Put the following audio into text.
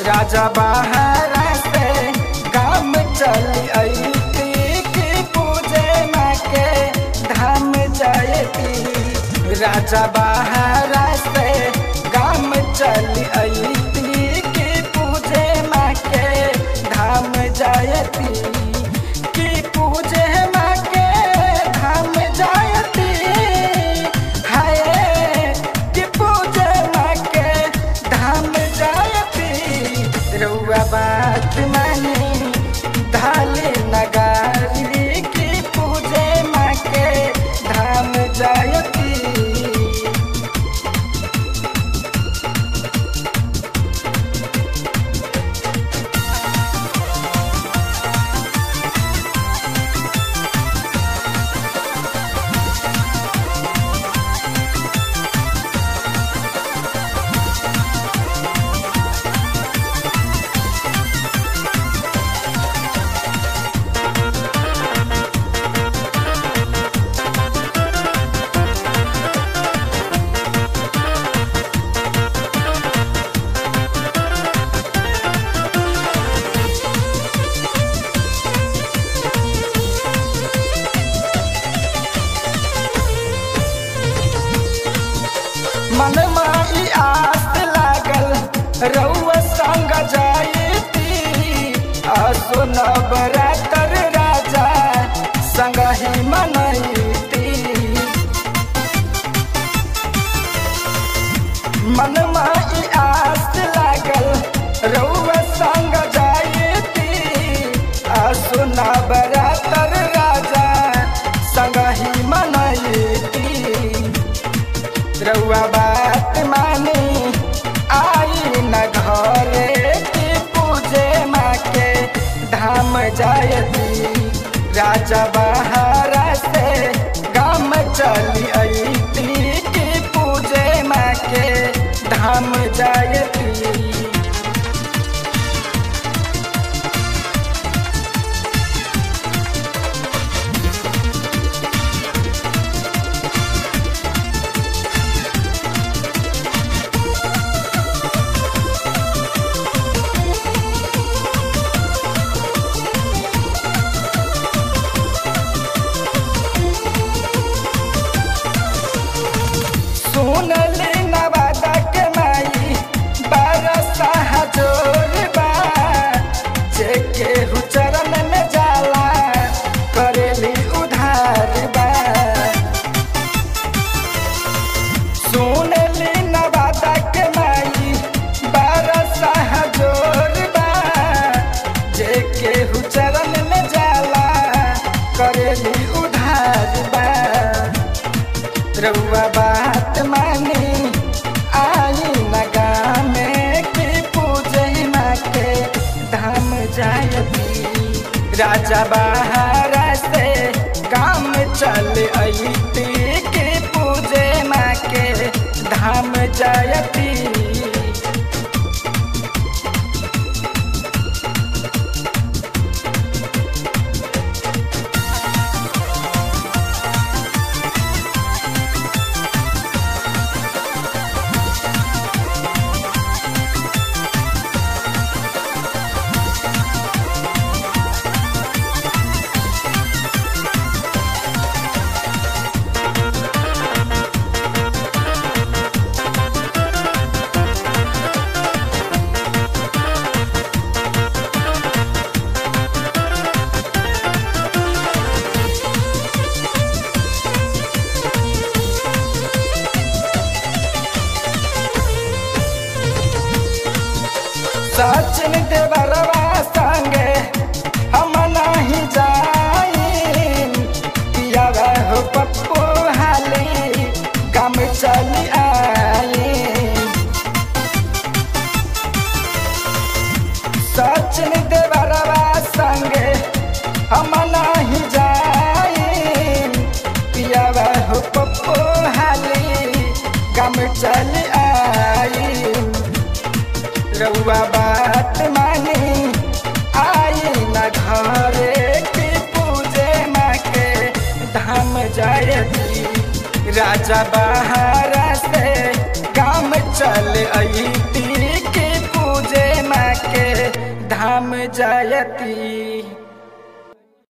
राजा बाहर से गाम चली अती की पूजे माँ के धाम जायती राजा बाहर से गाम चली अती की पूजे माँ के धाम जायती की पूजे माँ के धाम जायती हाय की पूजे माँ के धाम जायती रउआ बात मानी धाले नगारी की पूजे माँ के धाम जायती मन माई आस लागल रउआ संग जायती आसो नवरातर राजा संग ही मनैती मन माई आस लागल रउआ संग जायती आसो नवरातर राजा संग ही मनैती रउआ बात मानी आई न घरे की पूजे माँ के धाम जायती राजा बहारा से गाम चली अती की पूजे माँ के धाम जायती सुनली नवादा के माई बरसा हजोर बा जेके हु चरण में जाला करेली उधार बा सुनली नवादा के माई बरसा हजोर बा जेके हु चरण में जाला करेली उधार बा रउआ बात मानी आई नगा में की पूजे माँ के धाम जायती राजा बहारा से काम चल अती की पूजे माँ के धाम जायती सचिन देवरवा संगे हम नहीं जाई पिया हो पप्पू हाली कम चली आई सचिन देवरवा संगे हम नहीं जाई पिया हो पप्पू हाली कम चली आई रउआ बात मानी आई न घरे की पूजे माँ के धाम जायती राजा बहारा से काम चल अती की पूजे माँ जायती